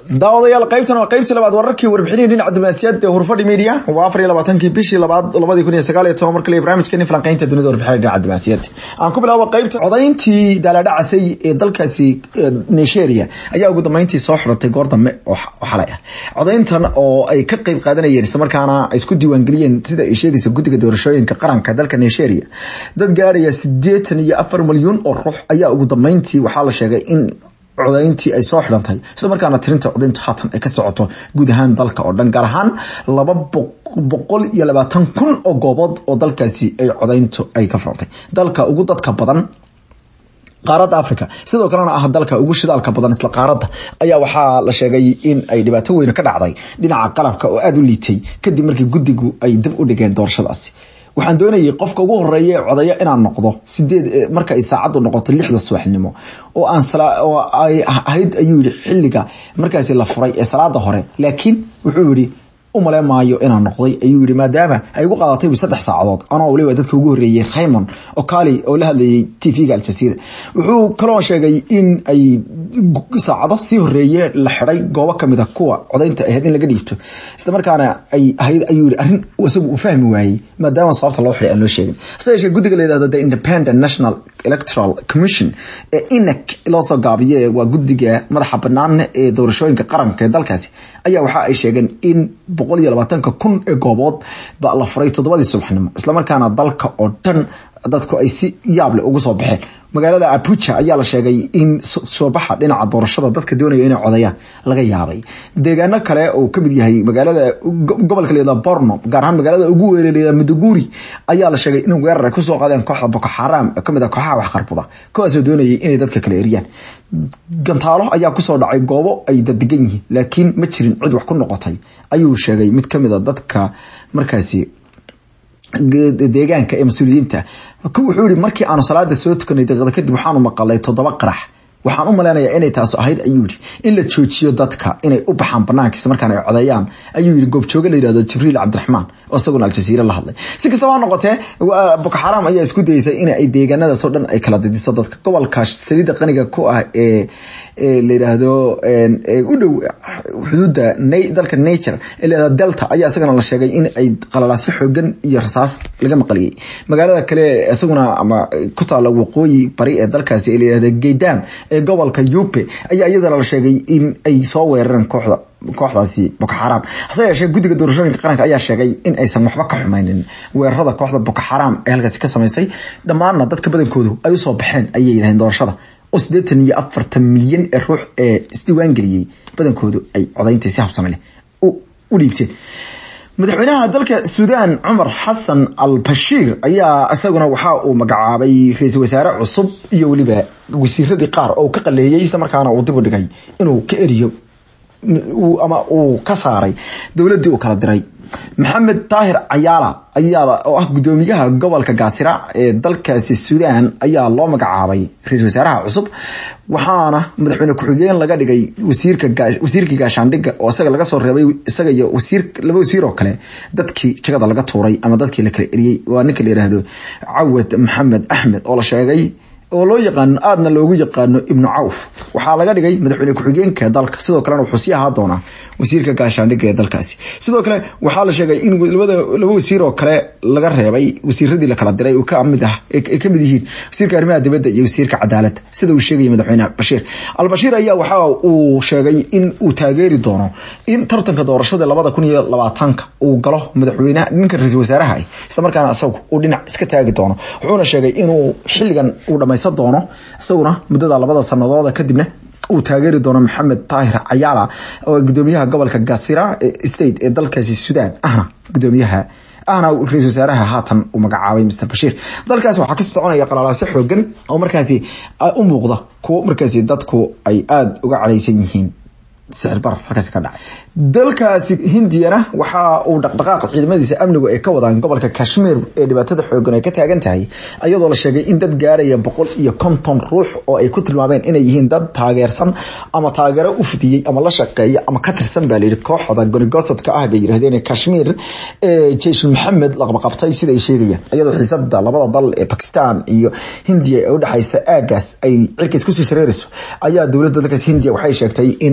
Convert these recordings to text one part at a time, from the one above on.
daawadayaal qaybtan waa qaybtii labaad wararkii warbixinihii dhinaca diblomaasiyadda ee hurfadhi media waa afar iyo labaatankii bishii labaad labadii kun iyo sagaal iyo toban markale barnaamijkeeni falanqeynta dunida warbixinada dhinaca diblomaasiyadda aan ku bilaabo qaybta codayntii daalaadhacasay ee dalkaasi nigeria ayaa ugu dambeyntii soo xiratay goor dambe oo xalay ah codayntan oo ay ka qeyb qaadanayeen islamarkaana ay isku diiwaangeliyeen sida ay sheegaysa guddiga doorashooyinka qaranka dalka nigeria dad gaaraya sideetan iyo afar milyuun oo ruux ayaa ugu dambeyntii waxaa la sheegay in codayntii ay soo xidhantay isla markaana tirinta codayntu haatan ay ka socoto guud ahaan dalka oo dhan gaar ahaan laba boqol iyo labaatan kun oo goobood oo dalkaasi ay codayntu ay ka furantay dalka ugu dadka badan qaaradda africa sidoo kalena ah dalka ugu shidaalka badan isla qaaradda ayaa waxaa la sheegay in ay dhibaato weyne ka dhacday dhinaca qalabka oo aada u liitay kadib markii guddigu ay dib u dhigeen doorashadaasi waxaan doonayay qofka ugu horeeya ee codaya inaan noqdo sideed marka ay saacaddu noqoto lixda subaxnimo oo aan oo ay ahayd ayuu yihi xilliga markaasi la furay ee salaada hore laakiin wuxuu yihi umale maayo inaan noqday ayuu yihi maadaama ay ugu qaadatay saddex saacadood anoo waliba dadka ugu horreeyey raymond okali oo la hadlayay t v-ga aljazeera wuxuu kaloo sheegay in ay saacado sii horeeye la xiday goobo kamid a kuwa codaynta ahayd in laga dhiibto isla markaana ay ahayd ayuu yihi arrin isagu uu fahmi waayey maadaama sababta loo xiday aan loo sheegin hase yeeshee guddiga la yihahdo the independent national electoral commission ee inac loo soo gaabiye waa guddiga madaxa banaan ee doorashooyinka qaranka ee dalkaasi ayaa waxa ay sheegeen in boqol iyo labaatanka kun ee goobood ba la furay toddobadii subaxnimo islamarkaana dalka oo dhan dadku ay si yaable ugu soo baxeen magaalada abuja ayaa la sheegay in soo baxa dhinaca doorashada dadka doonaya inay codayaan laga yaabay deegaano kale oo kamid yahay magaalada gobolka layada borno gaar ahaan magaalada ugu weeraraya muduguri ayaa la sheegay in weerar ay kusoo qaadeen kooxda boko xaram oo kamid ah kooxaha waxqarbuda kuwaasoo doonayay inay dadka kala eriyaan gantaalo ayaa kusoo dhacay goobo ay dadegan yihiin laakiin ma jirin cid wax ku noqotay ayuu sheegay mid kamid a dadka markaasi deegaanka ee mas-uuliyiinta wuxuu yihi markii aanu salaada soo tukanay daqiiqda kadib waxaanu maqalay toddoba qarax waxaan u malaynayaa inay taas ahayd ayuu yihi in la joojiyo dadka inay u baxaan banaankiisa markaan ay codeeyaan ayuu yihi goobjooge la yihahdo jibriil cabdiraxmaan oo isaguna aljaziira la hadlay si kastaba ha noqotee boko xaram ayaa isku dayeysay in ay deegaanadaasoo dhan ay kala didiso dadka gobolka saliidda qaniga ku ah ee la yidhaahdo u dhow xuduudda dalka nature ee layihahdo delta ayaa isagana la sheegay in ay qalalaasyo xoogan iyo rasaas laga maqliyey magaalada kale isaguna ama ku taala waqooyi bari ee dalkaasi ee layihahdo geydam ee gobolka yupe ayaa iyadana la sheegay in ay soo weerareen kooxda kooxdaasi boko xaram hase yeeshee guddiga doorashooyinka qaranka ayaa sheegay in aysan waxba ka xumaynin weerarada kooxda boko xaram ee halkaasi ka samaysay dhammaanna dadka badankoodu ay usoo baxeen ayay yidhaheen doorashada oo siddeetan iyo afartan milyan ee ruux ee isdiiwaan geliyey badankoodu ay codaynta si habsame leh u dhiibteen madaxweynaha dalka suudaan cumar xasan al bashiir ayaa isaguna waxa uu magacaabay ra-iisul wasaare cusub iyo weliba wasiiradii qaar oo ka qaleeyey isla markaana uu dib u dhigay inuu ka eriyo ama uu ka saaray dowladdii uu kala diray maxamed daahir cayaala ayaa oo ah guddoomiyaha gobolka gaasira ee dalkaasi suudaan ayaa loo magacaabay ra-iisul wasaaraha cusub waxaana madaxweyne ku-xigeen laga dhigay wasiirkii gaashaandhigga oo isaga laga soo reebay isaga iyo wasiir laba wasiir oo kale dadkii jagada laga tuuray ama dadkii la kala eriyey waa ninka la yidhaahdo cawad maxamed axmed oo la sheegay oo loo yaqaano aadna loogu yaqaano ibnu cawf waxaa laga dhigay madaxweyne ku-xigeenka dalka sidoo kalena wuxuu sii ahaa doonaa wasiirka gaashaandhigga ee dalkaasi sidoo kale waxaa la sheegay in laba wasiir oo kale laga reebay wasiiradii lakala diray kamid ah ay kamid yihiin wasiirka arrimaha dibadda iyo wasiirka cadaaladda sida uu sheegaya madaxweyne bashiir albashiir ayaa waxa uu sheegay in uu taageeri doono in tartanka doorashada labada kun iyo labaatanka uu galo madaxweyne ninka ra-iisul wasaaraha ah isla markaana isagu uu dhinac iska taagi doono wuxuuna sheegay inuu xilligan uu dhamaysan doono isaguna muddada labada sanadooda kadibna uu taageeri doono maxamed taahir cayaala oo gudoomiyaha gobolka gasira state ee dalkaasi suudaan ahna gudoomiyaha ahna ra-isul wasaaraha haatan uu magacaabay mr bashiir dalkaasi waxaa kasii soconaya qalalaasyo xoogan oo markaasi u muuqda kuwo markaasi dadku ay aada uga cadhaysan yihiin sicir bar halkaasi ka dhacay dalkaasi hindiyana waxa uu dhaqdhaqaaq ciidamadiisa amnigu ay ka wadaan gobolka kashmir ee dhibaatada xoogan ay ka taagan tahay iyadoo la sheegay in dad gaaraya boqol iyo konton ruux oo ay ku tilmaameen inay yihiin dad taageersan ama taageero u fidiyey ama la shaqeeya ama ka tirsan baa layidhi kooxda gonigosadka ah bay yirahdeen kashmir ee jeish maxamed laqabaqabtay sida ay sheegayaan iyadoo xiisada labada dal ee bakistan iyo hindiya ee udhexaysa aagaas ay cirkays kusii shareerayso ayaa dowladda dalkaas hindiya waxay sheegtay in boqol iyo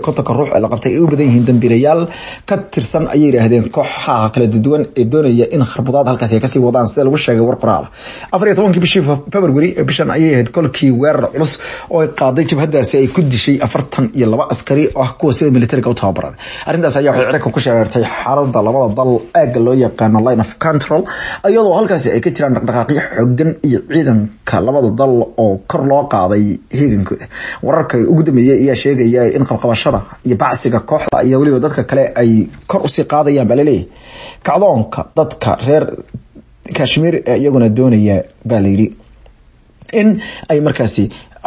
kontonka ruux ee la qabtay ay u badan yihiin dambiilayaal ka tirsan ayay yidhaahdeen kooxaha kala duwan ee doonaya in kharbudaad halkaas ay kasii wadaan sida lagu sheegay war qoraal afar iyo tobankii bishii february bishan ayay ahayd kolkii weerar culus oo ay qaaday jabhadaasi ay ku dishay afartan iyo laba askari oo ah kuwa sida militariga u tababaran arrintaas ayaa waxay cirka ku sheegartay xaalada labada dal aagga loo yaqaano line of control iyadoo halkaasi ay ka jiraan dhaqdhaqaaqyo xogan iyo ciidanka labada dal oo kor loo qaaday heegankooda wararka ugu dambeeyey ayaa sheegaya in qabqabashada iyo bacsiga kooxda iyo weliba dadka kale ay kor usii qaadayaan baa laleeyahay kacdoonka dadka reer kashmiir ee iyaguna doonaya baa layidhi in ay markaasi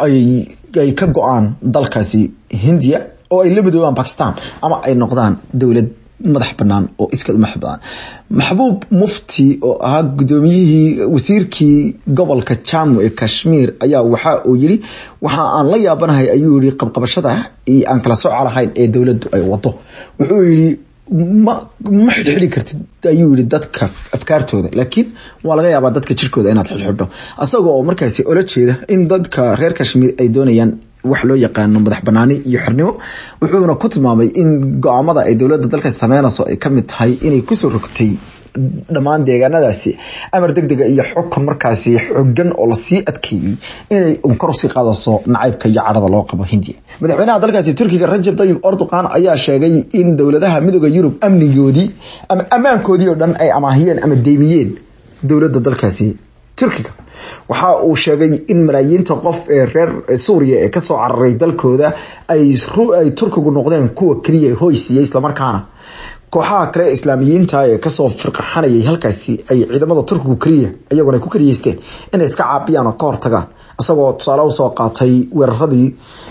ay ka go-aan dalkaasi hindiya oo ay la midoobaan bakistan ama ay noqdaan dowlad madax banaan oo iska madax banaan maxbuub mufti oo ahaa gudoomiyihii wasiirkii gobolka jamu ee kashmiir ayaa waxa uu yiri waxa aan la yaabanahay ayuu yiri qabqabashada iyo aan kala sooca lahayn ee dowladdu ay wado wuxuu yiri ma ma xidhxidhi kartid ayuu yiri dadka afkaartooda laakiin waa laga yaabaa dadka jirkooda inaad xidhxidho asagoo oo markaasi ola jeeda in dadka reer kashmiir ay doonayaan wax loo yaqaano madax banaani iyo xornimo wuxuuna ku tilmaamay in go-aamada ay dowladda dalkaasi sameynayso ay kamid tahay inay kusoo rogtay dhammaan deegaanadaasi amar degdega iyo xukun markaasi xogan oo lasii adkeeyey inay unkor usii qaadayso nacaybka iyo cadhada loo qabo hindiya madaxweynaha dalkaasi turkiga rajab tayib erdogan ayaa sheegay in dowladaha midooda yurub amnigoodii ama ammaankoodii oo dhan ay amaahiyeen ama deymiyeen dowladda dalkaasi turkiga waxa uu sheegay in malaayiinta qof ee reer suuriya ee kasoo cararay dalkooda ay turkigu noqdeen kuwa keliya hoysiiya islamarkaana kooxaha kale islaamiyiinta ee kasoo firqaxanayay halkaasi ay ciidamada turkigu keliya iyaguna ay ku keliyeysteen inay iska caabiyaan oo ka hortagaan isagoo tusaale usoo qaatay weeraradii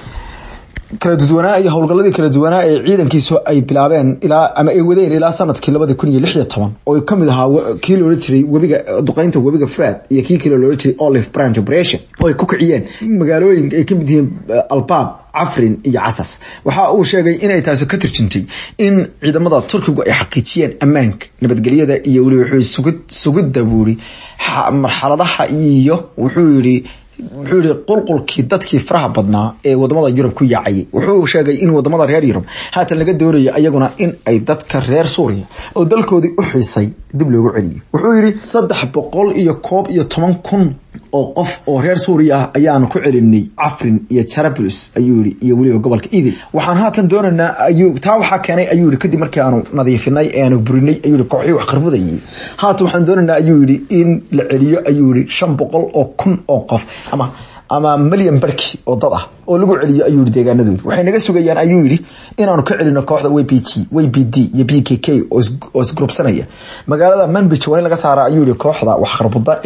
kala duwanaa iyo howlgaladii kala duwanaa ee ciidankiisu ay bilaabeen ilaa ama ay wadeen ilaa sanadkii labadi kun iyo lix iyo toban oo kamid ahaa kii loola jiray webiga duqeynta webiga frad iyo kii kale loola jiray olive branch operation oo ay ku kiciyeen magaalooyin ay kamid yihiin albaab cafrin iyo casas waxa uu sheegay inay taasi ka turjuntay in ciidamada turkigu ay xaqiijiyeen ammaanka nabadgelyada iyo weli wuxuu sugidda buuri marxaladaha iyo wuxuu yidhi wuxuu yihi qulqulkii dadkii faraha badnaa ee wadamada yurub ku yaacayay wuxuu sheegay in wadamada reer yurub haatan laga doonayo iyaguna in ay dadka reer suuriya oo dalkoodii u xiisay dib loogu celiyo wuxuu yihi saddex boqol iyo koob iyo toban kun oo qof oo reer suuriya ah ayaanu ku celinay cafrin iyo jarablus ayuu yihi iyo weliba gobolka idil waxaan haatan doonaynaa ayuu taa waxaa keenay ayuu yihi kadib markii aanu nadiifinay ee aanu burinay ayuu yihi kooxii wax qarbudayay haatan waxaan doonaynaa ayuu yihi in la celiyo ayuu yihi shan boqol oo kun oo qof ama ama milyan barki oo dad ah oo lagu celiyo ayuu yihi deegaanadooda waxay naga sugayaan ayuu yihi inaanu ka celino kooxda w b g w b d iyo b k k oo isgrubsanaya magaalada manbij waa in laga saara ayuu yihi kooxda waxqarbuda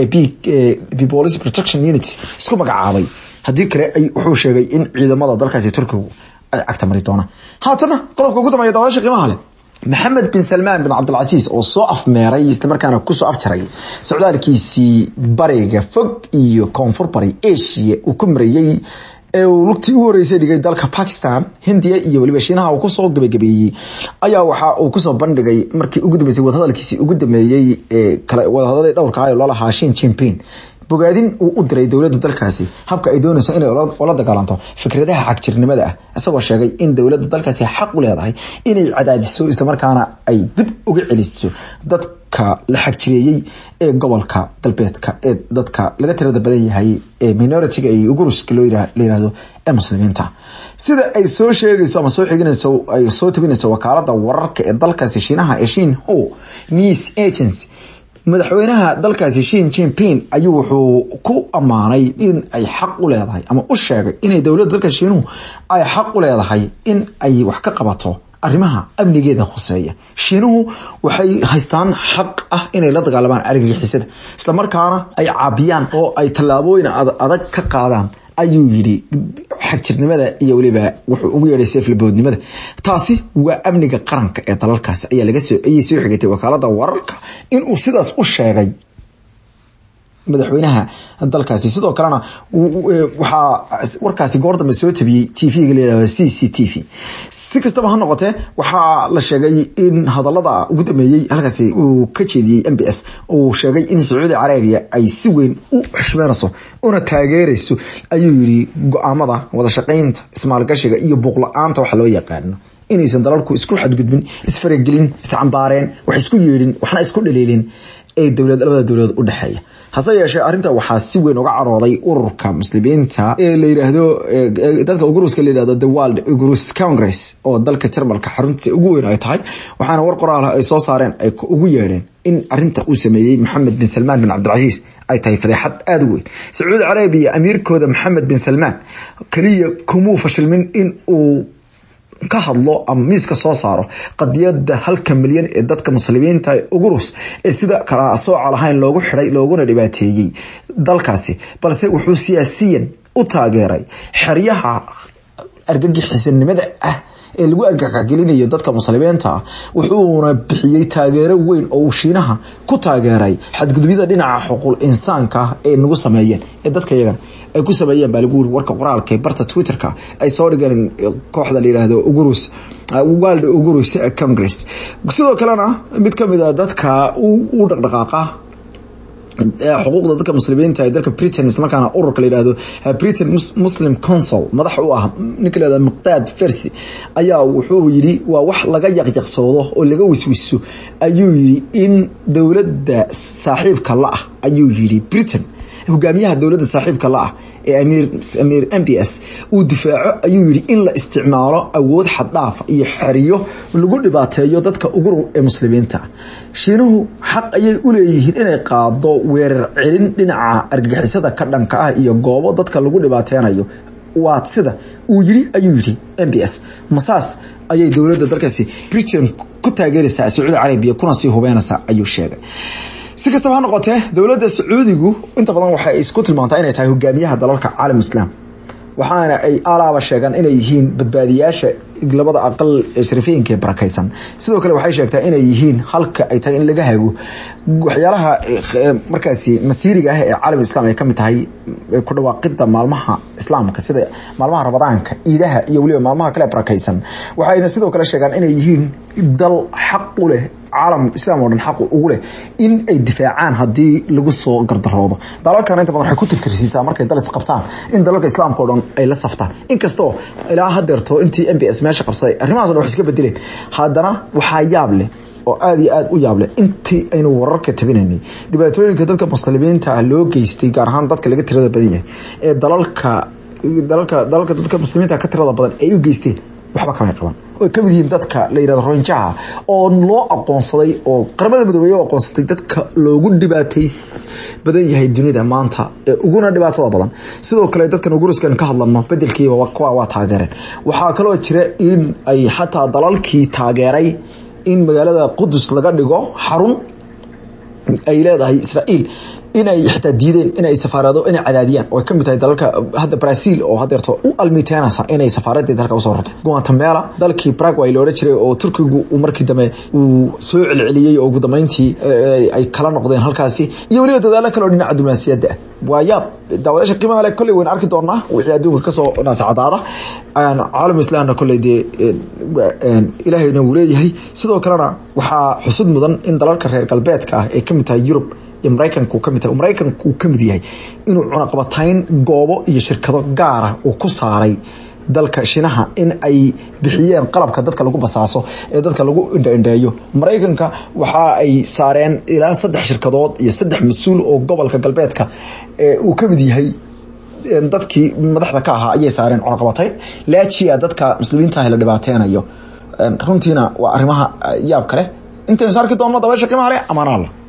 ee police protection units isku magacaabay haddii kale wuxuu sheegay in ciidamada dalkaasi turkigu ay cagta mari doonaan haatana qodobka ugu dambeeya daawasha qiimaha leh maxamed bin salmaan bin cabdilcasiis oo soo afmeeray islamarkaana kusoo afjaray socdaalkiisii bariga fog iyo koonfur bari asia uu ku marayey ee uu lugtii ugu horeysay dhigay dalka bakistan hindiya iyo weliba shiinaha uu kusoo gabagabeeyey ayaa waxa uu kusoo bandhigay markii ugu dambeysay wadahadalkiisii ugu dambeeyey ee kale wadahadalladii dhowrka ah ee loo lahaa shin jinping bogaadin uu u diray dowladda dalkaasi habka ay doonayso inay ula dagaalanto fikradaha xagjirnimada ah isagoo sheegay in dowladda dalkaasi xaq u leedahay inay cadaadiso islamarkaana ay dib uga celiso dadka la xagjireeyey ee gobolka galbeedka ee dadka laga tirada badan yahay ee minoritiga iyo uguruska loo layihahdo ee muslimiinta sida ay soo sheegayso ama soo xiginayso ay soo tabinayso wakaalada wararka ee dalkaasi shiinaha ee shin ho news agency madaxweynaha dalkaasi shin jinping ayuu wuxuu ku ammaanay in ay xaq u leedahay ama u sheegay inay dowladda dalka shiinuhu ay xaq u leedahay in ay wax ka qabato arrimaha amnigeeda khuseeya shiinuhu waxay haystaan xaq ah inay la dagaalamaan argagixisada islamarkaana ay caabiyaan oo ay tallaabooyin adag ka qaadaan ayuu yidhi xagjirnimada iyo weliba wuxuu ugu yeedhay seeflaboodnimada taasi waa amniga qaranka ee dalalkaasi ayaa laga soo ayay soo xigatay wakaalada wararka inuu sidaas u sheegay madaxweynaha dalkaasi sidoo kalena waxaa warkaasi goor dambe soo tabiyey t v-ga layihahdo c c t v si kastaba ha noqotee waxaa la sheegay in hadalada ugu dambeeyey halkaasi uu ka jeediyey m b s uu sheegay in sacuudi carabiya ay si weyn u xushmeynayso una taageerayso ayuu yihi go-aamada wada shaqeynta ismaalgashiga iyo buuqla-aanta waxa loo yaqaano inaysan dalalku isku xadgudbin isfaragelin iscambaareen wax isku yeedhin waxna isku dhaliilin ee dowlad labada dowladood u dhexeeya hase yeeshee arrinta waxaa si weyn uga carooday ururka muslimiinta ee la yiraahdo dadka uguruska la yirahdo the world ugurus congress oo dalka jarmalka xaruntiisa ugu weyn ay tahay waxaana war qoraal ay soo saareen ay ugu yeedheen in arinta uu sameeyey maxamed bin salmaan bin cabdilcasiis ay tahay fadeexad aada u weyn sacuudi carabiya amiirkooda maxamed bin salmaan keliya kumuu fashilmin in uu ka hadlo ama miiska soo saaro qadiyada halka milyan ee dadka muslimiinta ugurus ee sida kala sooca lahayn loogu xiday looguna dhibaateeyey dalkaasi balse wuxuu siyaasiyan u taageeray xeryaha argagixisanimada ah ee lagu argagaxgelinayo dadka muslimiinta ah wuxuuna bixiyey taageero weyn oo uu shiinaha ku taageeray xadgudubyada dhinaca xuquuq insaanka ah ee nagu sameeyeen ee dadka yagan ay ku sameeyeen baa lagu wuri warka qoraalka ee barta twitterka ay soo dhigeen kooxda la yiraahdo ugurus world ugurus congress sidoo kalena mid kamid a dadka u dhaqdhaqaaqa xuquuqda dadka muslimiinta ee dalka britain islamarkaana ururka la yihahdo britain muslim council madax u ah ninka la yihahdo miqdaad fersi ayaa wuxuu yidhi waa wax laga yaqyaqsoodo oo laga wiswiso ayuu yidhi in dowladda saaxiibka la ah ayuu yidhi britain hogaamiyaha dowladda saaxiibka la ah ee amiir m b s uu difaaco ayuu yihi in la isticmaalo awood xaddhaafa iyo xeriyo lagu dhibaateeyo dadka ugu ee muslimiinta shiinuhu xaq ayay u leeyihiin inay qaado weerar celin dhinaca argagixisada ka dhanka ah iyo goobo dadka lagu dhibaateynayo waa sida uu yiri ayuu yihi m b s masaas ayay dowladda dalkaasi britain ku taageeraysaa sacuudi carabiya kuna sii hubeynaysaa ayuu sheegay si kastaba ha noqotee dowladda sacuudigu inta badan waxay isku tilmaantaa inay tahay hogaamiyaha dalalka caalam islaam waxaana ay alaaba sheegaan inay yihiin badbaadiyaasha labada aqal ee sharifeynka ee barakaysan sidoo kale waxay sheegtaa inay yihiin halka ay tahay in laga hago waxyaalaha markaasi masiiriga ah ee caalam islam ay kamid tahay ku dhawaaqida maalmaha islaamka sida maalmaha ramadaanka ciidaha iyo weliba maalmaha kale barakaysan waxayna sidoo kale sheegaan inay yihiin dal xaq u leh caalam islaam oo dhan xaqu ugu leh in ay difaacaan haddii lagu soo gardaroodo dalalkana inta badan waxay ku tirtirsiisaa markay dal isqabtaan in dalalka islaamka o dhan ay la saftaan inkastoo ilaa hadeerto intii m b s meesha qabsaday arrimahaas o dhan wax iska bedeleen haddana waxaa yaab leh oo aada iyo aada u yaable intii aynu wararka tabinaynay dhibaatooyinka dadka muslimiinta ah loo geystay gaar ahaan dadka laga tirada badan yahay ee dalalka dalalka dalalka dadka muslimiinta ka tirada badan ay u geysteen waxba kamay qaban oo kamid yihiin dadka la yirahdo roinjaha oo loo aqoonsaday oo qaramada midoobey oo aqoonsatay dadka loogu dhibaatay badan yahay dunida maanta ee uguna dhibaatada badan sidoo kale dadkan uguruskan ka hadlano bedelkiiba kuwa waa taageereen waxaa kaloo jira in ay xataa dalalkii taageeray in magaalada qudus laga dhigo xarun ay leedahay israa'iil inay xitaa diideen inay safaarado inay cadaadiyaan oo ay kamid tahay dalalka hadda brazil oo hadeerto u almiteynaysa inay safaaradeed halka usoo rarto guatemala dalkii paraguay la odhan jiray oo turkigu uu markii dambe uu soo celceliyey oo ugu dambeyntii ay kala noqdeen halkaasi iyo weliba dadaalo kale oo dhinaca dumaasiyadda ah waa yaab daawadaasha qiimaha le kolley waynu arki doonaa wixii adduunka kasoo naasacadaada caalam islaamna kolley dee ilaahayna wuu leeyahay sidoo kalena waxaa xusud mudan in dalalka reer galbeedka ah ee kamid tahay yurub maraykanku kamid tahay maraykanku uu kamid yahay inuu cunaqabatayn goobo iyo shirkado gaara uu ku saaray dalka shinaha in ay bixiyeen qalabka dadka lagu basaaso ee dadka lagu indhaindheeyo maraykanka waxa ay saareen ilaa saddex shirkadood iyo saddex mas-uul oo gobolka galbeedka uu kamid yahay dadkii madaxda ka ahaa ayay saareen cunaqabatayn laajia dadka muslimiintaah la dhibaateynayo runtiina waa arrimaha yaab kale intaynu saarki doonno dabeesha qiimaha leh amaan alla